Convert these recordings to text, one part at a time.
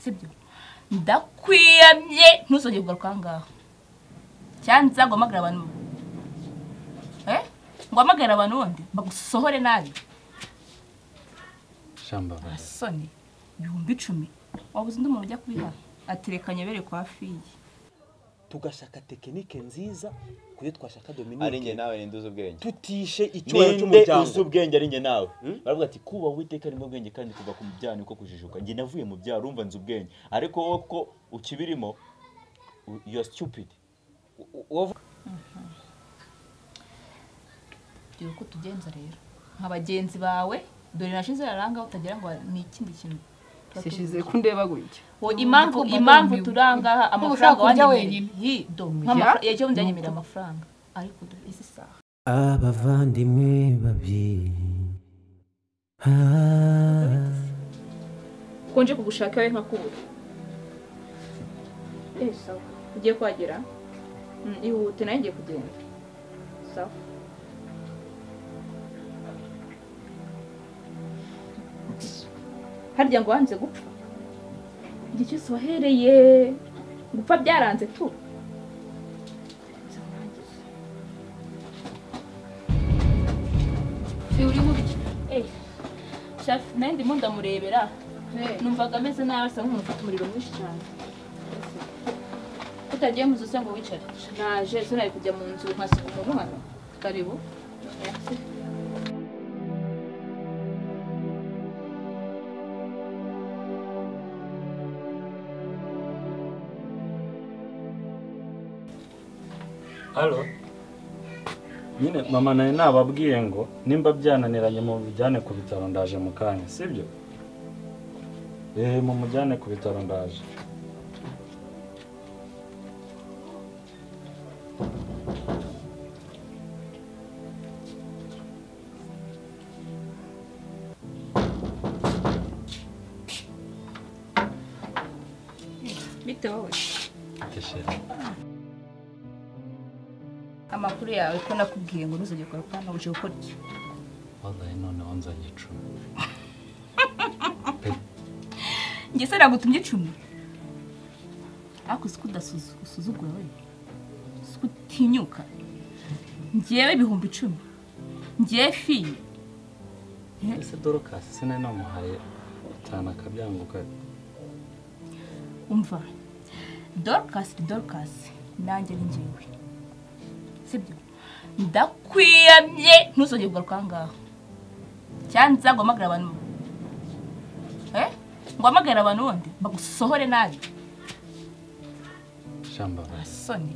sibyo ndakwiyamye ntuzongere kugaruka aha ngaha cyanza ngo mpamagare abantu eh ngo mpamagare abantu wundi bagusohore nabi shambabazi soni ibihumbi icumi wabuze undi muntu ujya kubiha aterekanye bere kwa fiyi tugashaka tekinike nziza ku yo twashaka ari njye dominike nawe ninde uzi ubwenge tutishe icyubahiro ninde cy'umuryango uzi ubwenge ari njye nawe baravuga ati kubaha uwiteka ni bwenge kandi kuva ku byaha niko kujijuka njye navuye mu byaha urumva nzi ubwenge ariko wowe ko ukibirimo u- you are stupid dore uko tugenza rero nka bagenzi bawe dore nashize raranga utagira ngo ni ikindi kintu sishize kundeba gutya Wo impamvu Nkuko impamvu bagomba- turangaha nkuko amafaranga ushaka kurya wanyemereye wenyine. hi Oya. iyo ndanyemereye amafaranga ariko dore izi saha abavandimwe babiri Ah. kuko nje kugushaka we nkakubura eh sawa ugiye kuhagera Mm, ihute nawe ngiye kugenda sawa harya ngo wanze gupfa igihe cyose wahereye gupfa byaranze tu Eh, shafi nanjye ndimo ndamurebera numvaga ameze nabi asa nk'umuntu ufite umuriro mwinshi cyane utagiye mu nzu se ngo wicare naje se nari kujya mu nzu nkasiga umuntu hano karibu halo nyine mama nawe nababwiye ngo nimba byananiranye mumujyane ku bitaro ndaje mu kanya sibyo eee mumujyane ku bitaro ndaje bite wowe keshera amakuru yawe ko nakubwiye ngo ntuzajye ukora pana uje gukora iki wazaye noneho nzanye icumi njye se nagutumye icumi ariko si ko udasuzu- usuzugura we si ko utinyuka ngewe ibihumbi icumi ngewe fiyi ese dorokasi sinari namuhaye cyane akabyanguka umva dorukasi ni dorukasi nanjye ni ngewe sibyo ndakwiyamye ntuzongere kugaruka aha ngaha cyanza ngo mpamagare abantu eh ngo mpamagare abantu wundi bagusohore nabi shambabazi soni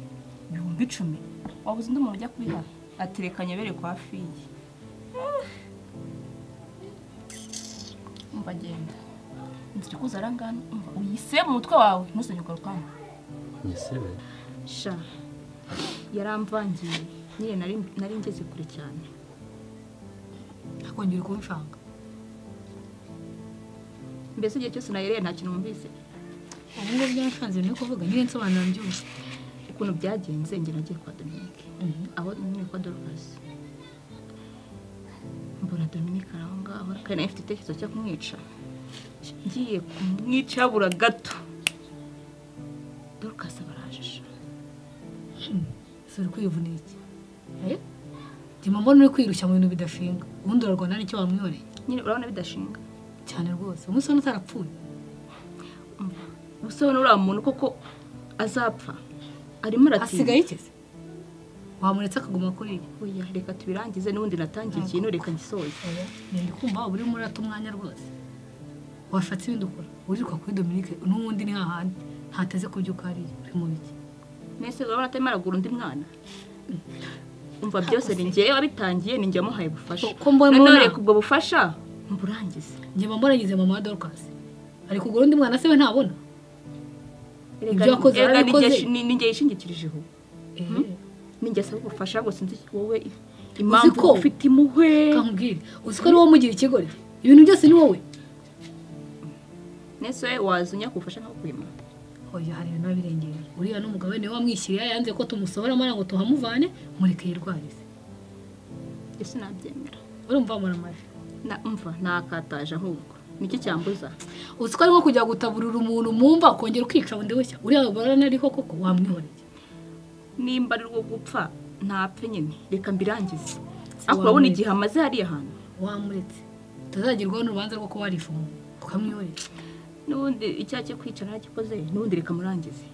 ibihumbi icumi wabuze undi muntu ujya kubiha aterekanye bere kwa fiyi umva genda inzira ikuza aha ngaha umva uyise mu mutwe wawe ntuzongere kugaruka hano nyisebe sha yaramvangiye nyine nari nari ngeze kure cyane akongera kumshanga mbese igihe cyose nayereye nta kintu wumvise ubu ngubu byarashanze no kuvuga nyine nsobanura byose ukuntu byagenze njye nagiye kwa dominike aho nyine kwa dorukasi mbona dominike ari aho ngaho kandi nayo ifite itekerezo cyo kumwica ngiye kumwica habura gato dorukasi barajisha si uri kwivuna iki Eh? ndimo mbona uri kwirushya mu bintu bidashinga ubundi urarwana n'icyo wamwiyoreye nyine urabona bidashinga cyane rwose umunsi wari utarapfuye gusa ubona uriya muntu koko azapfa arimo aratinda asigaye ikeze wamuretse akaguma kuriya oya reka tubirangize n'ubundi natangiye ikintu reka ngisoze nari kumva uba urimo urata umwanya rwose washatse ibindi ukora wirirwa kuri dominike n'ubundi ni hahandi ntateze kubyuka hariya uri mu biki mwese urabona atarimo aragura undi mwana umva byose ni ngewe wabitangiye ni njye wamuhaye ubufasha Ko mbona- noneho reka ubwo bufasha mburangize njye mba mbaragize mama wa dorukasi ari kugura undi mwana se we ntabona Erega- Ibyo wakoze erega ni warabikoze. njye- ni ni njye yishingikirijeho ni njye asaba ubufasha ngo sinzi wowe impamvu ko- ufite impuhwe kamubwire uzi ko ari wowe umugira ikigoryi ibintu byose ni wowe nese waza unyaka ubufasha nkabukwima oya hari ibintu biba birengera uriya n'umugabo we niwe wamwishyiriye yanze ko tumusohora amara ngo tuhamuvane mureke yirwarize ese nabyemera urumva muramaje Na- umva nakataje ahubwo nicyo cyambuza uzi ko ari nko kujya gutaburira umuntu mumva ukongera ukica bundi bushya uriya baranariho koko wamwihoreye nimba ari rwo gupfa ntapfe nyine reka mbirangize ariko urabona igihe amaze hariya hantu wamuretse tutazagirwaho n'urubanza rwo kuba warifa umuntu ukamwihorera n'ubundi icyaha cyo kwicara ntakikoze n'ubundi reka murangeze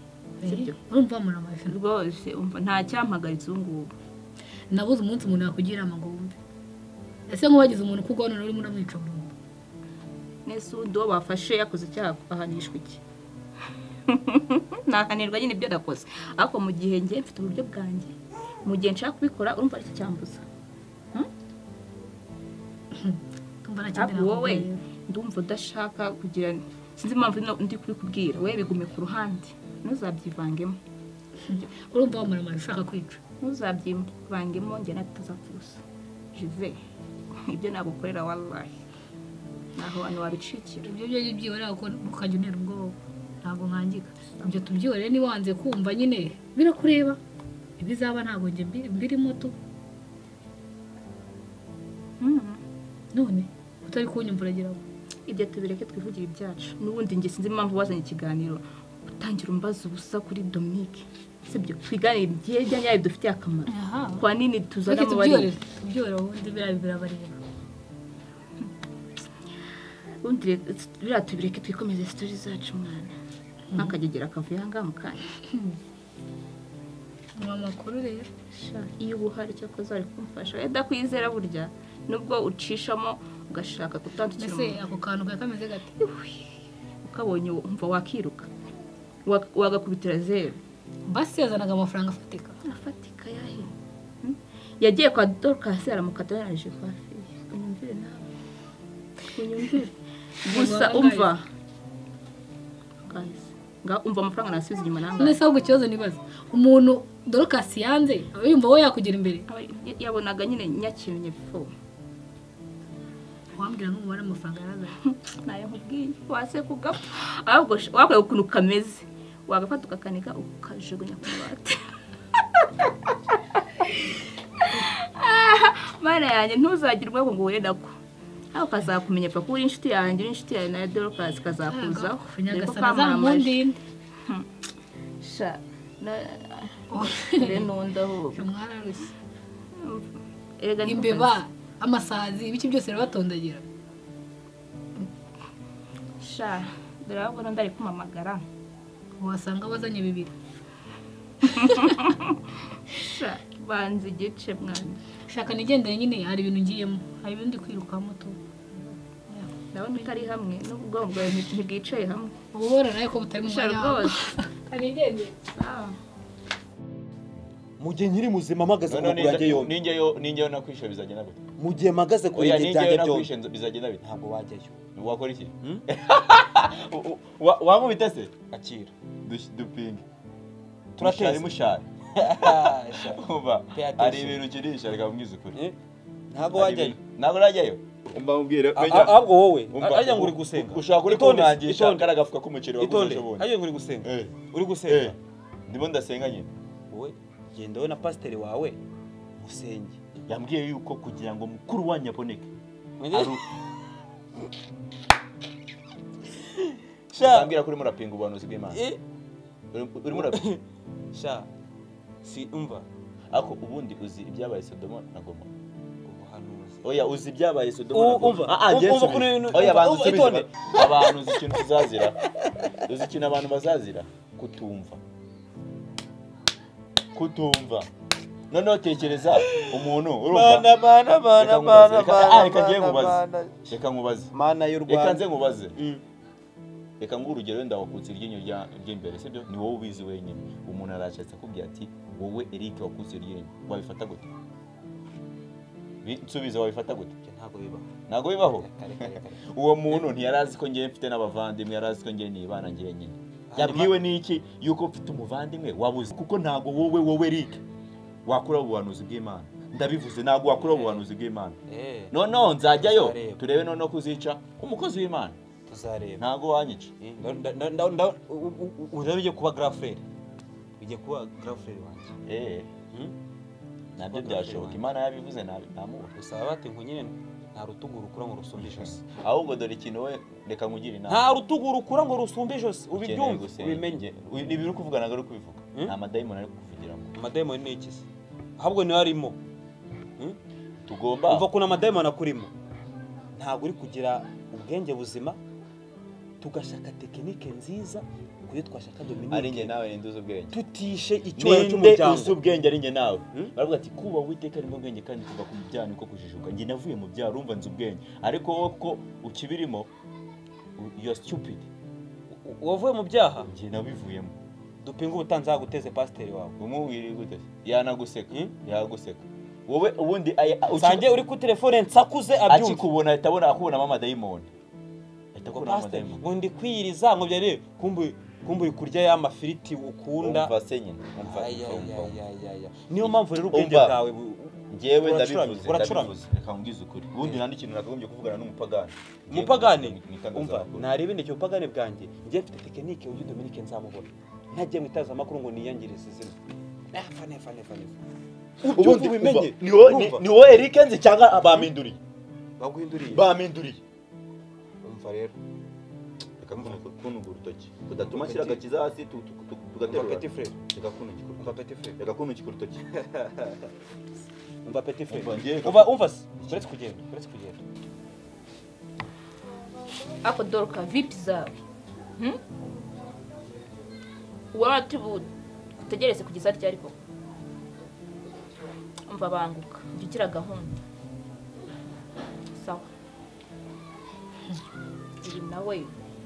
sibyo urumva wamura amafi rwose umva nta cyampagaritse ubu ngubu nabuze umunsi umuntu yakugira inama ngo wumve ese nk'uwagize umuntu ukugwa none urimo uramwica burundu nese undi uwo bafashe yakoze icyaha ahanishwa iki nahanirwa nyine ibyo nakoze ariko mu gihe ngiye mfite uburyo bwanjye mu gihe nshaka kubikora urumva aricyo cyambuza ndumva ariko nakenera wowe ndumva udashaka kugira sinzi impamvu ino- ndi kubikubwira wowe bigume ku ruhande ntuzabyivangemo urumva wamura amafi ushaka kwica ntuzabyivangemo njye nawe tutazapfuza jive ibyo nagukorera wallahi naho hano wabicikira ibyo byo byibora ukajya unera ubwoba ntabwo nkangika ibyo tubyihoreye niba wanze kumva nyine birakureba ibizaba ntabwo njye mbi- mbirimo tu Mhm. none utari kunyumva uragira ngo ibyo tubireke twivugire ibyacu n'ubundi njye sinzi impamvu wazanye ikiganiro utangira umbaza ubusa kuri dominique sibyo twiganire ibyegeranye yawe bidufitiye akamaro aha kwa nini tuzana reka mu tubyihorere bari tubyihorere ubundi biriya birabareba ubundi reka- biriya tubireke twikomeze sitori zacu mwana nk'akagegera akavuye aha ngaha mu kanya ni amakuru rero Sha, iyo uba uhari cyakoze wari kumfasha wenda kwizera burya nubwo ucishamo ugashaka kutandukira mbese umuntu ako kantu kari kameze gate ukabonye umva wakiruka Wa- wagakubitira zeru basi yazanaga amafaranga afatika afatika yahe Hmm? yagiye kwa dorukasi aramukata yaraje kwa feye unyumvire nawe unyumvire gusa umva guys nga umva amafaranga nasubiza inyuma nangahe none se ahubwo ikibazo nibaza umuntu dorokasi yanze aba yumva wowe yakugera imbere Aba- ya- yabonaga nyine nyakintu nyabifo wambwira nk'umubare w'amafaranga yarazanye nayo nkubwiye wase kugapfa ahubwo sh- wabwiye ukuntu kameze wagafata ukakanika ukajugunya ku bati mana yanjye ntuzagire ubwoko ngo uhure nako nawe ukazakumenya pfa ko uri inshuti yanjye uri inshuti yawe nawe dorokasi kazakuzaho dore ko nyagasana kamamamaje zamukundinde sha na- dore n'undi ahubwo mwararushye erega niko imbeba kazi. amasazi ibiki byose birabatondagira sha dore ahubwo n'undi ari kumamagara wasanga abazanye bibiri sha banza igice mwana shaka nigendere nyine hari ibintu ngiyemo hari ibindi kwirukamo tu ndabona utari hamwe n'ubwonko bwawe nti- ntibwicaye hamwe ububora nawe ko butari mu sha mwanya wawe rwose kanigendere mu gihe nkiri muzima mpagaze ku Noneho maguru yanjye ninjya- yombi ninjya yo- ninjya yo nakwishe bizagenda gute mu gihe mpagaze ku oya birenge ninjya yo byanjye nakwishe byombi nzo- bizagenda bite ntabwo wajyayo wakora iki U- u- wa- wamubita se akira Dush- dupinge Turateze. mushari mushari Ah, sha. umva Pay attention. hari ibintu ukinisha reka mbwize ukuri Eh, ntabwo Hari wajyayo ibintu- ntabwo najyayo mba mubwire A- a- ahubwo wowe Umva, ajya ngo uri u- gusenga u- ushaka uri Itonde, kunangisha itonde, kari agafuka k'umuceri waguze itonde ejo bundi ajya ngo uri gusenga Eh, uri eh, gusenga ndimo ndasenga nyine wowe genda wowe na pasiteri wawe musenge yambwiye yuko kugira ngo mukuru wanyu aboneke Ari- sha yambwira ko urimo urapinga ubuhanuzi bw'imana eh, Uri- urimo urapinga sha si umva ariko ubundi uzi ibyabaye sodoma na gomora ubuhanuzi oya uzi ibyabaye U- sodoma na umva, gomora Ah, ah, umva, Yesu umva, Kristo. umva, oya umva, banza umva, usubize itonde. ba- abantu uzi ikintu tuzazira uzi ikintu abantu bazazira kutumva kutumva noneho tekereza umuntu urumva mana mana Reka mana nkubaze, mana reka- ah, reka ngiye mana nkubaze. mana reka nkubaze mana y'u reka nze rwanda nkubaze Mm. reka nguhe urugero wenda wakutse iryinyo rya- ry'imbere sibyo ni wowe ubizi wenyine umuntu arashatse akubwira ati wowe eric wakutse iryinyo wabifata gute Bi- nsubize wabifata gute Ibyo ntabwo bibaho ntabwo bibaho Reka, reka, reka. uwo muntu ntiyari azi ko ngewe mfite n'abavandimwe yari azi ko ngewe nibana ngewe nyine yabwiwe n'iki yuko mfite umuvandimwe wabuze kuko ntabwo wowe wowe eric wakora ubuhanuzi bw'imana ndabivuze ntabwo wakora ubuhanuzi bw'imana Eh, noneho nzajyayo Tuzareba. turebe noneho ko uzica umukozi w'imana tuzareba ntabwo wanyica Eh, nda- nda- nda- nda- nda- u- u- u- ubu rero ugiye kuba garafurere ugiye kuba garafurere wanjye Eh, Hmm? nabyo byashoboka imana yabivuze nabi ntamubona gusaba bate ngo nyine nta rutugu rukura ngo rusumbe ijosi ahubwo dore ikintu we reka nkugire inama nta rutugu rukura ngo rusumbe ijosi Ukeneye ubibyumve gusenga. ubimenye Uyu- ni ibintu uri kuvuga ntabwo ari kubivuga Hmm? nta madayimoni ari kukuvugiramo amadayimoni ni iki se ahubwo niyo arimo tugomba umva ukuntu amadayimoni akurimo ntabwo uri kugira ubwenge buzima tugashaka tekinike nziza kuri twashaka ari njye dominike nawe ninduza ubwenge tutishe icyubahiro ninde uzi cy'umuryango ubwenge ari njye nawe Hmm? baravuga ati kubaha uwiteka arimo ubwenge kandi kuva ku byaha niko kujijuka njye navuye mu byaha urumva nzi ubwenge ariko wowe ko ukibirimo yo stupid wavuye mu byaha njye nabivuyemo dupinga ubutanzaguteze pasiteri wawe umubiri gute yanaguseka Hmm? yaguseka wowe ubundi aya- usange uri ku telefone nsakuze abyumva akikubona ahita abona akubonamo amadayimoni ahita ngo akubonamo pasiteri amadayimoni ngo ndi kwiyiriza ngo byari kumbu kumbu uri kurya ya mafiriti ukunda umva se nyine umva Aya, umva, umva aya, umva. aya, aya. niyo mpamvu rero ubwenge Umva. bwawe bu- njyewe Uracuramye, ndabivuze uracuramye. ndabivuze reka nkubwize ukuri ubundi nta n'ikintu nakagombye kuvugana n'umupagani Ngiye umupagani kuvuga mu- mu itangazamakuru. umva narebe ndeke ubupagani bwanjye njye mfite tekinike uyu dominike nzamubona ntajya mu itangazamakuru ngo niyangirize izina nefa nefa nefa nefa ubundi ubimenye Ni wowe- ni- Urumva? ni wowe Eric nzi cyangwa baminduriye baguhinduriye baminduriye umva rero reka mvunika kununga urutoki udatuma ashyira agakiza hasi tu- tu- tu- umva tugaterura peti frere reka kununga umva urutoki peti frere reka kununga urutoki umva peti frere Umva, njye reka- umva umva se uretse kugenda uretse kugenda ako doroka vipi zawe Hmm? waratubu utegereze kugeza ryari koko umva banguka jya ugira gahunda sawa uyu nawe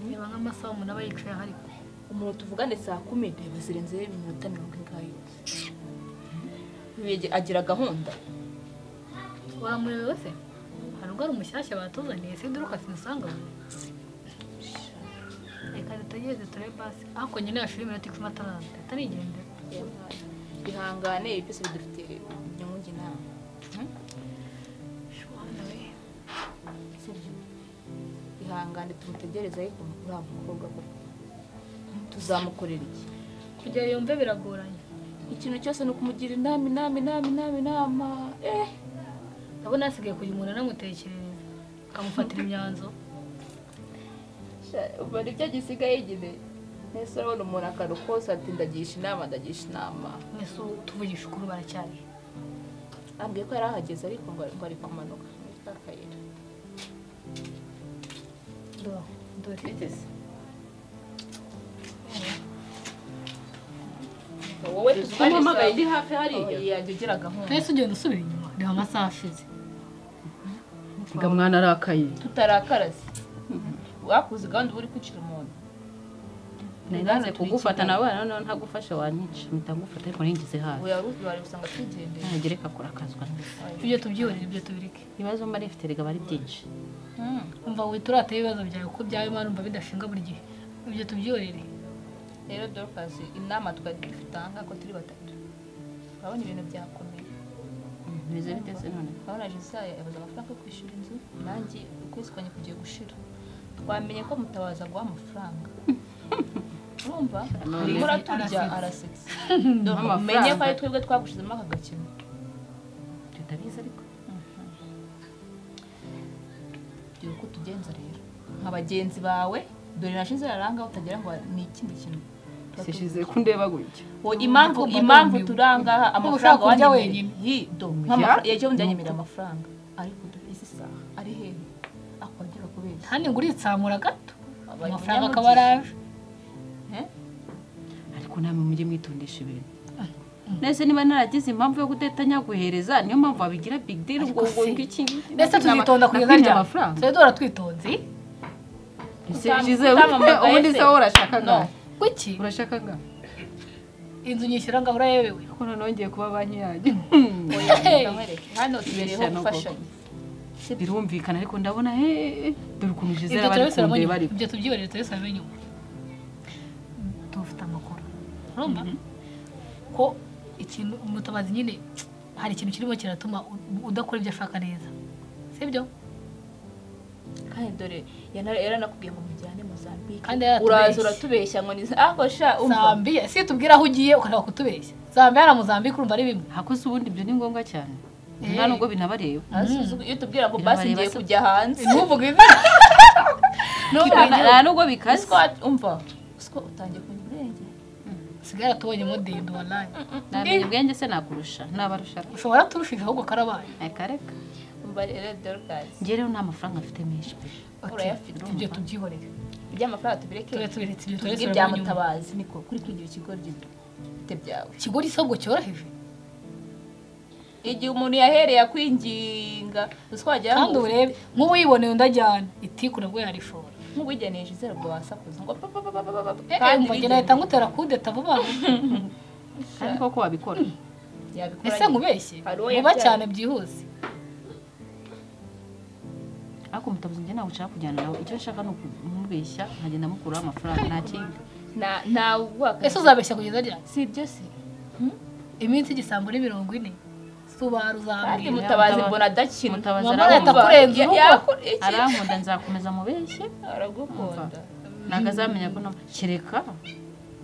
niba nk'amasaha umuntu aba yicaye ariko umuntu tuvugane saa kumi reba zirenzeho iminota mirongo ingahe yose Yege- agira gahunda wamurebewe se hari ubwo ari umushyashya batuzaniye se duruka sinusanga reka dutegereze turebe basi ariko nyine yashira iminota icumi ataraza leta nigendera bihangane ibi byose bidufitiye inyungu njye nawe Hmm? Sibyo. ihangane tumutegereze ariko uriya mukobwa koko tuzamukorera iki kugera yumve biragoranye ikintu cyose ni ukumugira inama inama inama inama inama eh ndabona hasigaye kugira umuntu anamutekerereza akamufatira imyanzuro ubu nibyo gisigaye nyine mbese urabona umuntu akantu kose ati ndagisha inama ndagisha inama mbese ubu tuvugisha ukuri baracyari ambwiye ko yari ahageze ariko ngo ngo ari kumanuka muri ka kayira Do- dore wowe tuvugane umuhamagaye saa ndi hafi hariya yajya ugira gahunda mbese ugenda usubira inyuma reba amasaha ashize ga mwana arakaye tutarakaraze wakuze gahunda uba uri kwicira umuntu nanze kugufata nawe noneho ntagufasha wanyica mpita ngufata ariko ningize hafi wari usanga twigendeye ntagereka kurakazwa n'ubusa ibyo tubyihorere ibyo tubireke ibibazo mba rifite rigaba ari byinshi umva wihita urata ibibazo byawe kuko byawe imana umva bidashinga buri gihe ibyo tubyihorere rero dorukasi inama twari dutanga ko turi batatu urabona ibintu byakomeye bimeze bite se none urabona jisaya yabuze amafaranga yo kwishyura inzu nanjye ukwezi kwanjye kugiye gushira twamenye ko mutabaza guha amafaranga urumva urimo uraturya arasetse umenye ko ari twebwe twagushizemo aka gakino tutabizi ariko dore uko tugenza rero nka bagenzi bawe dore nashize raranga utagira ngo ni ikindi kintu sishize kundeba gutya Wo impamvu Ugomba impamvu kumva turanga aha, ko amafaranga ushaka kurya wanyemereye. wenyine. Hi, do, nk'amafaranga iyo ndanyemerera amafaranga ariko dore izi saha ari hehe akongera kubeshya hano ngo uritsamura gato Abari amafaranga mu akaba araje Eh? ariko namwe mujye mwitondesha ibintu nese niba naragize impamvu yo kudatanya guhereza niyo mpamvu wabigira big deal ngo ngo iki ndetse tuzitonda kugeza nakwibye ryari amafaranga tujya duhora twitonze ese Utam- jize utamamagaye ubundi se? se wowe urashaka No. ngaho kuki urashaka ngaho inzu nyishyura ngo ahora yebewe kuko noneho ngiye kuba banki yanjye Nkwereke, hano tubereyeho Bishyano koko. gufashanya birumvikana ariko ndabona heee dore ukuntu jize ibyo abari turabisubiramo kundeba nyuma ariko ibyo tubyihorere turabisubiramo nyuma tubafite amakuru urumva ko ikintu umutabazi nyine hari ikintu kirimo kiratuma u- udakora ibyo ashaka neza sibyo kandi dore yana- yaranakubwiye ngo mujyane mozambike Kandi yaratubeshye. uraza uratubeshya ngo ni ako sha umva zambiya si tubwira aho ugiye ukareba kutubeshya zambiya na muzambika urumva ari bimwe hakoze ubundi ibyo ni ngombwa cyane nta nubwo binabareba iyo tubwira ngo basi ngiye Birabareba se. kujya hanze ntuvuge izina nta nubwo bikaze siko umva siko utangiye kumenya ubwenge sigara tubonye modendo warayi ntamenya ubwenge se nakurusha nabarusha ushobora turushijeho ahubwo karabaye akareka umva rero dorukasi njye rero nta mafaranga mfite menshi pe urayafite ibyo tubyihorere iby'amafaranga tubireke ture tubiretse ibyo tubwire turetse ibya mutabazi niko kuri kugira ikigoryi bite byawe ikigori isabwo cyoroheje igihe umuntu yahereye akwinginga uswagira kandi urebe nk'ubu yiboneye undi ajyana itiku nabwo yarishora nk'uwigeneje izere ngo wasakuza ngo pa, pa, pa, pa, pa, pa, pa, kandi kandi umugeni ahita bigenewe. ngutera kudeta vuba kandi koko wabikora Yabikora ese nyine. nkubeshye Hari uwo vuba yabyaye. cyane byihuse ariko umutabuzi njye ntabwo ushaka kujyana nawe icyo nshaka ni ukumubeshya nkagenda mukuraho amafaranga nta kinga Na- nta wubaka ese uzabeshya kugeza ryari si ibyo se iminsi igisambo ni mirongo ine subaru kandi uzambwira mutabazi Mutabazi- mbona adakina Mutabazi mama arakumva. leta kurenza Ya- urugo yakora iki? arankunda nzakomeza mubeshye aragukunda ntabwo azamenya ko na- kereka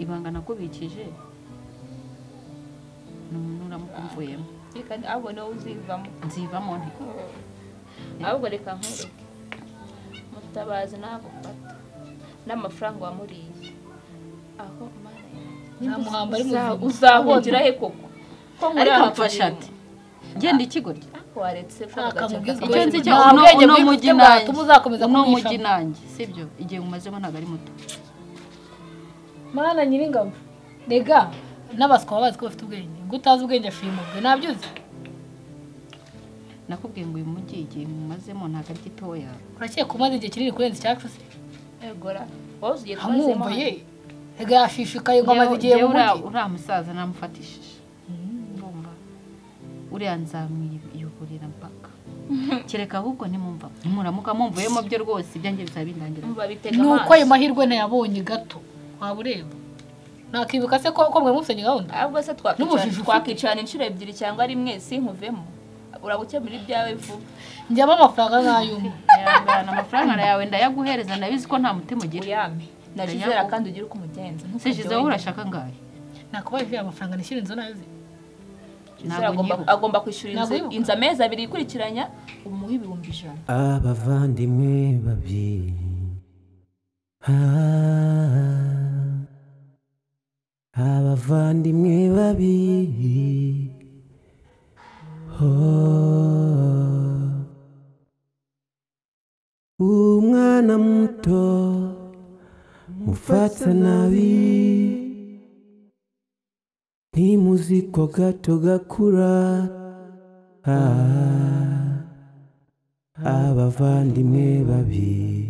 ibanga nakubikije ni umuntu uramukumvuyemo reka ahubwo niwe uzivamo nzivamo nti ahubwo reka nkureke mutabazi nagufata n'amafaranga wamuriye aho mana yanjye. ntamuhamba ari Uza- muzima uzahungira he koko ko muri ariko aha mfasha turi- ati ngenda ikigoryi Ariko waretse Nta kamubwizwa. icyo nzi cyo Nta uno bwenge uno bwifite mujyi bwatuma nanjye uzakomeza uno kumwisha. mujyi nanjye sibyo igihe umazemo ntabwo ari muto mana nyiringabo rega n'abaswa baba bazi ko bafite ubwenge ngo utazi ubwenge ashimubwe nabyuze nakubwiye ngo uyu mujyi igihe mumazemo ntabwo ari gitoya urakeka umaze igihe kinini kurenza icyacu se egora wowe ugiye twazemo amwumva ye rega yashishikaye ngo amaze igihe mu Njyewe- njyewe mujyi uriya- uriya musaza namufatishije ndumva uriya nzamwiyoborera mpaka kereka ahubwo nimumva nimuramuka mumvuyemo byo rwose ibyanjye bizaba bindangira hano. Babitega ni uko ayo amaso mahirwe ntayabonye gato waba ureba nakibuka se ko ko mwe mufitanye gahunda ahubwo se N'ubujiji twakwicara- ufite. twakicarana inshuro ebyiri cyangwa rimwe sinkuvemo uragukemura ibyawe vuba njyamo amafaranga nk'ay'umwe Ihangane, amafaranga yawe ndayaguhereza ndabizi ko nta mutima ugira uyame narizera kandi ugire uko umugenza sejize wowe urashaka ngahe nakubaye aya mafaranga nishyura inzu nayo ze Gisele ntabwo agomba- nyibuka agomba kwishyura inzu Ntabwo yibuka. inzu amezi abiri ikurikiranya umuhe ibihumbi ijana abavandimwe babiri Ah, abavandimwe babiri Oh. umwana muto mufata nabi ntimuzi ko gato gakura Ah. abavandimwe babiri